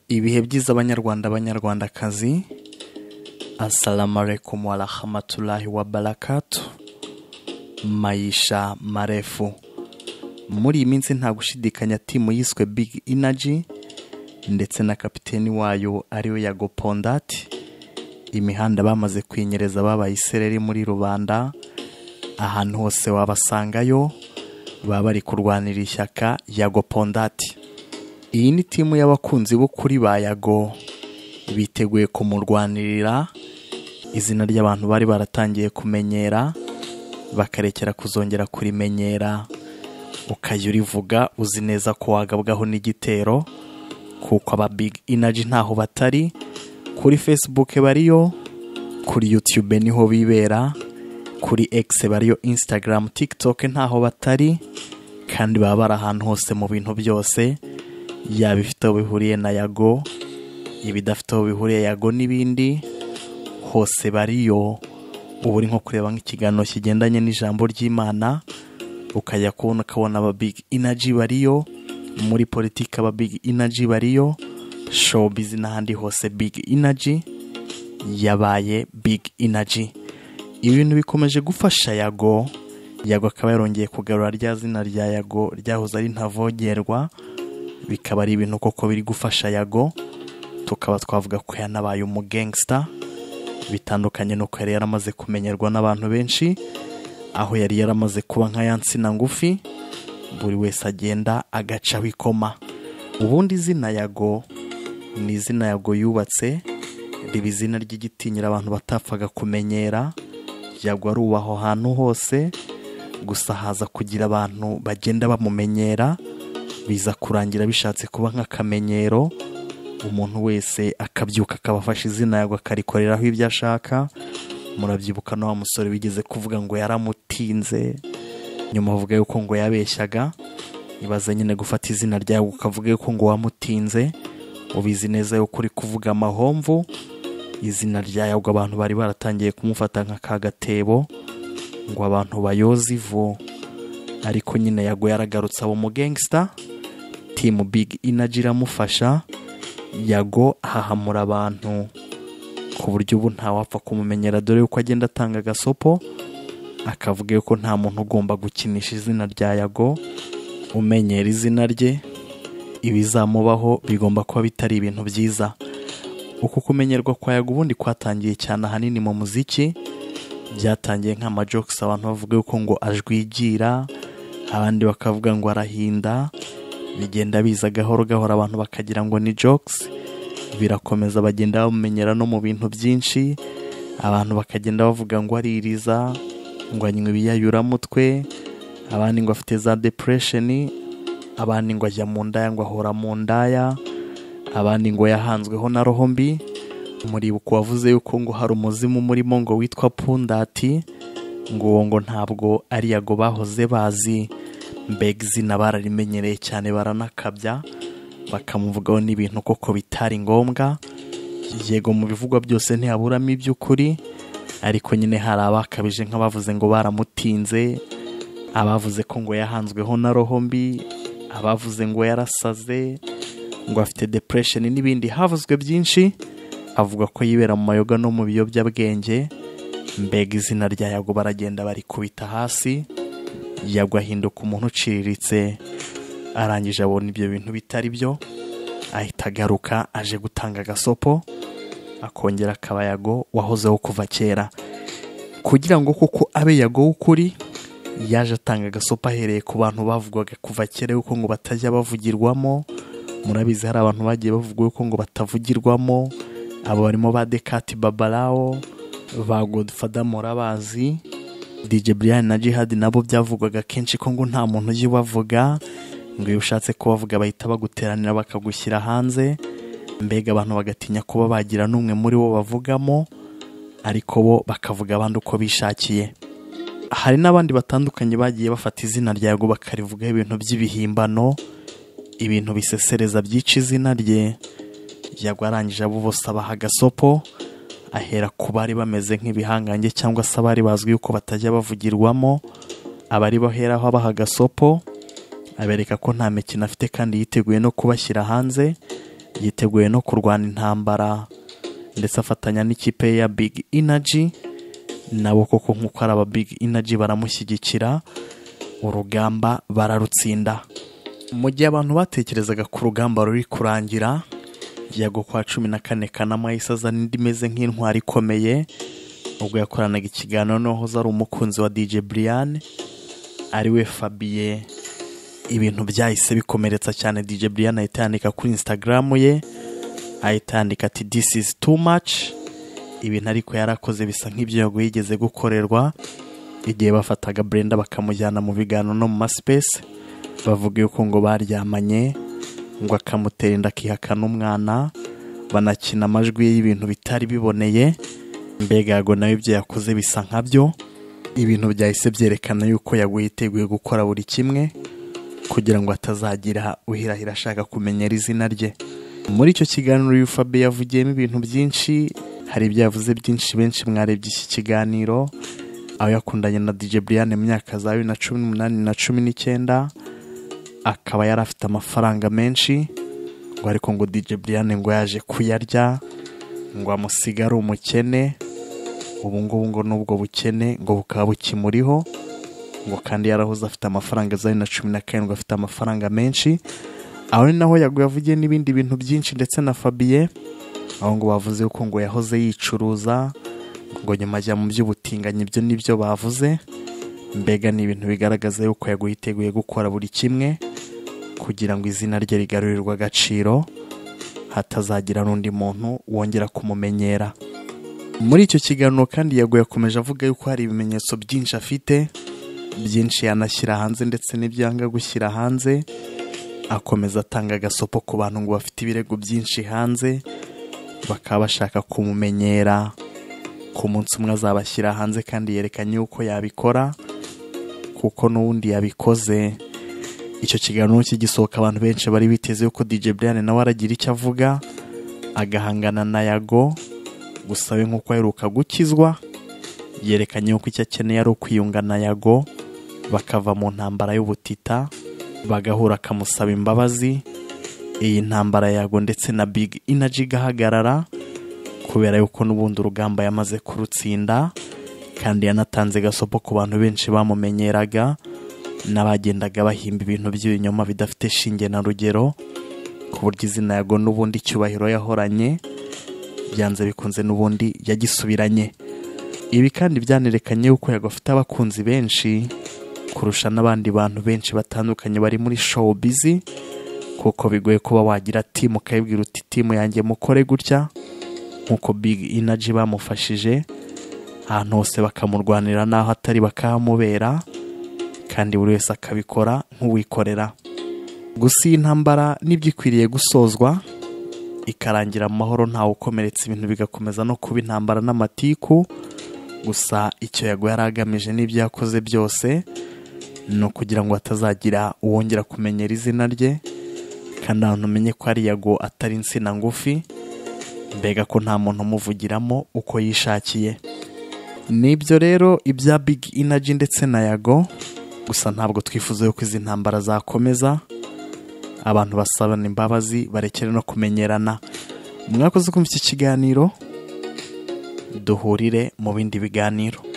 ibihe byiza abanyarwanda banyarwandakazi assalamu alaikum warahmatullahi wabarakatu mayisha marefu muri iyi minsi nta gushidikanya timu yiswe big energy ndetse na kapiteni wayo ariwe yago pondati imihanda bamaze kwinyereza babaye isereri muri rubanda ahantu hose wabasangayo baba bari kurwanira ishyaka yago pondati iyi ni timu y'abakunzi b'ukuri ba yago biteguye kumurwanirira izina ry'abantu bari baratangiye kumenyera bakarekera kuzongera kurimenyera ukajya urivuga uzi neza ko wagabwaho n'igitero kuko aba big energy ntaho batari kuri facebook bariyo kuri youtube niho bibera kuri x bariyo instagram tiktok ntaho batari kandi baba bari ahantu hose mu bintu byose yaba ifite aho bihuriye na yago ibidafite aho bihuriye yago n'ibindi hose bariyo ubu uri nko kureba nk'ikiganiro kigendanye n'ijambo ry'imana ukajya kubona ukabona aba big energy bariyo muri politiki aba big energy bariyo showbiz n'ahandi hose big energy yabaye big energy ibintu bikomeje gufasha yago yago akaba yarongeye kugarura rya zina rya yago ryahoze ari ntavogerwa bikaba ari ibintu koko biri gufasha yago tukaba twavuga ko yanabaye umugangsta bitandukanye n'uko yari yaramaze kumenyerwa n'abantu benshi aho yari yaramaze kuba nka ya nsina ngufi buri wese agenda agacaho ikoma ubundi izina yago ni izina yago yubatse riba izina ry'igitinyiro abantu batapfaga kumenyera yago aruba aho hantu hose gusa haza kugira abantu bagenda bamumenyera biza kurangira bishatse kuba nk'akamenyero umuntu wese akabyuka akabafasha izina yago akarikoreraho ibyo ashaka murabyibuka na wa musore wigeze kuvuga ngo yaramutinze nyuma avuga yuko ngo yabeshyaga ibaze nyine gufata izina ryawe ukavuga yuko ngo wamutinze ubizi neza yuko uri kuvuga amahomvu izina rya yago abantu bari baratangiye kumufata nka ka gatebo ngo abantu bayoze ivu ariko nyine yago yaragarutse aba umugangsta timu big energy iramufasha yago ahahamura abantu ku buryo ubu ntawapfa kumumenyera dore yuko agenda atanga agasopo akavuga yuko nta muntu ugomba gukinisha izina rya yago umenyera izina rye ibizamubaho bigomba kuba bitari ibintu byiza uku kumenyerwa kwa yago ubundi kwatangiye cyane ahanini mu muziki byatangiye nk'amajokes abantu bavuga yuko ngo ajwigira abandi bakavuga ngo arahinda bigenda biza gahoro gahoro abantu bakagira ngo ni jokes birakomeza bagenda bamumenyera no mu bintu byinshi abantu bakagenda bavuga ngo aririza ngo anywa ibiyayuramutwe abandi ngo afite za depression abandi ngo ajya mu ndaya ngo ahora mu ndaya abandi ngo yahanzweho na roho mbi muribuka wavuze yuko ngo hari umuzimu umurimo ngo witwa pundati ngo uwo ngo ntabwo ari yago bahoze bazi mbega izina bararimenyereye cyane baranakabya bakamuvugaho n'ibintu koko bitari ngombwa yego mu bivugwa byose ntihaburamo iby'ukuri ariko nyine hari abakabije nk'abavuze ngo baramutinze abavuze ko ngo yahanzweho na roho mbi abavuze ngo yarasaze ngo afite depression n'ibindi havuzwe byinshi avuga ko yibera mu mayoga no mu biyobyabwenge mbega izina rya yago baragenda barikubita hasi yagwa ahinduka umuntu uciriritse arangije abona ibyo bintu bitari byo ahita agaruka aje gutanga agasopo akongera akaba yago wahozeho kuva kera kugira ngo kuko abe yago w'ukuri yaje atanga agasopo ahereye ku bantu bavugwaga kuva kera yuko ngo batajya bavugirwamo murabizi hari abantu bagiye bavuga yuko ngo batavugirwamo abo barimo ba dekati babarawo ba godifada murabazi DJ Brian na Jihad nabo byavugwaga kenshi ko ngo nta muntu ujya ubavuga ngo iyo ushatse kubavuga bahita baguteranira bakagushyira hanze mbega abantu bagatinya kuba bagira n'umwe muri bo bavugamo ariko bo bakavuga abandi uko bishakiye hari n'abandi batandukanye bagiye bafata izina rya Yago bakarivugaho ibintu by'ibihimbano ibintu bisesereza byica izina rye Yago arangije abo bose abaha agasopo ahera ku bari bameze nk'ibihangange cyangwa se abari bazwi yuko batajya bavugirwamo abari baheraho abaha agasopo abereka ko nta mikino afite kandi yiteguye no kubashyira hanze yiteguye no kurwana intambara ndetse afatanya n'ikipe ye ya big energy nabo koko nk'uko ari aba big energy baramushyigikira urugamba bararutsinda mu gihe abantu batekerezaga ku rugamba ruri kurangira yago kwa cumi na kane kanama yahise azana indi imeze nk'intwari ikomeye ubwo yakoranaga ikiganiro n'uwahoze ari umukunzi wa DJ Brian ariwe Fabien ibintu byahise bikomeretsa cyane DJ Brian ahita yandika kuri Instagram ye ahita yandika ati this is too much ibintu ariko yarakoze bisa nk'ibyo yago yigeze gukorerwa igihe bafataga Brenda bakamujyana mu biganiro no mu maspace bavuga yuko ngo baryamanye ngo akamutera inda akihakana umwana banakina amajwi ye y'ibintu bitari biboneye mbega yago nawe ibyo yakoze bisa nkabyo ibintu byahise byerekana yuko yaguye yiteguye gukora buri kimwe kugira ngo atazagira uhirahira ashaka kumenyera izina rye muri icyo kiganiro uyu fabe yavugiyemo ibintu byinshi hari ibyo yavuze byinshi benshi mwarebye iki kiganiro aho yakundanye na DJ Brian mu myaka za bibiri na cumi n'umunani na cumi n'icyenda akaba yari afite amafaranga menshi ngo ariko ngo DJ Brian ngo yaje kuyarya ngo amusige ari umukene ubu ngubu ngo n'ubwo bukene ngo bukaba bukimuriho ngo kandi yarahoze afite amafaranga za bibiri na cumi na karindwi afite amafaranga menshi aho ni naho yaguye avugiye n'ibindi bintu byinshi ndetse na Fabien aho ngo bavuze yuko ngo yahoze yicuruza ngo nyuma ajya mu by'ubutinganyi ibyo nibyo bavuze mbega ni ibintu bigaragaza yuko yaguye yiteguye gukora buri kimwe kugira ngo izina rye rigarurirwe agaciro hatazagira n'undi muntu wongera kumumenyera muri icyo kiganiro kandi yago yakomeje avuga yuko hari ibimenyetso byinshi afite byinshi yanashyira hanze ndetse n'ibyo yanga gushyira hanze akomeza atanga agasopo ku bantu ngo bafite ibirego byinshi hanze bakaba bashaka kumumenyera ku munsi umwe azabashyira hanze kandi yerekanye yuko yabikora kuko n'ubundi yabikoze icyo kiganiro kigisohoka abantu benshi bari biteze yuko DJ Brian nawe aragira icyo avuga agahangana na Yago gusa we nk'uko aheruka gukizwa yerekanye yuko icyo akeneye ari ukwiyunga na Yago bakava mu ntambara y'ubutita bagahura akamusaba imbabazi iyi ntambara ya Yago ndetse na Big Energy igahagarara kubera yuko n'ubundi urugamba yamaze kurutsinda kandi yanatanze gasopo ku bantu benshi bamumenyeraga n'abagendaga bahimba ibintu by'ibinyoma bidafite shinge na rugero ku buryo izina yago n'ubundi icyubahiro yahoranye byanze bikunze n'ubundi yagisubiranye ibi kandi byanerekanye yuko yago afite abakunzi benshi kurusha n'abandi bantu benshi batandukanye bari muri showbiz kuko bigoye kuba wagira timu ukayibwira uti timu yanjye mukore gutya nk'uko big energy bamufashije ahantu hose bakamurwanira n'aho atari bakahamubera kandi buri wese akabikora nk'uwikorera gusa iyi ntambara n'ibyo ikwiriye gusozwa ikarangira mu mahoro ntawe ukomeretse ibintu bigakomeza no kuba intambara n'amatiku gusa icyo yago yari agamije n'ibyo yakoze byose ni ukugira ngo hatazagira uwongera kumenyera izina rye kandi ahantu umenye ko ari yago atari insina ngufi mbega ko nta muntu umuvugiramo uko yishakiye nibyo rero ibya big energy ndetse na yago gusa ntabwo twifuza yuko izi ntambara zakomeza abantu basabana imbabazi barekere no kumenyerana mwakoze kumva iki kiganiro duhurire mu bindi biganiro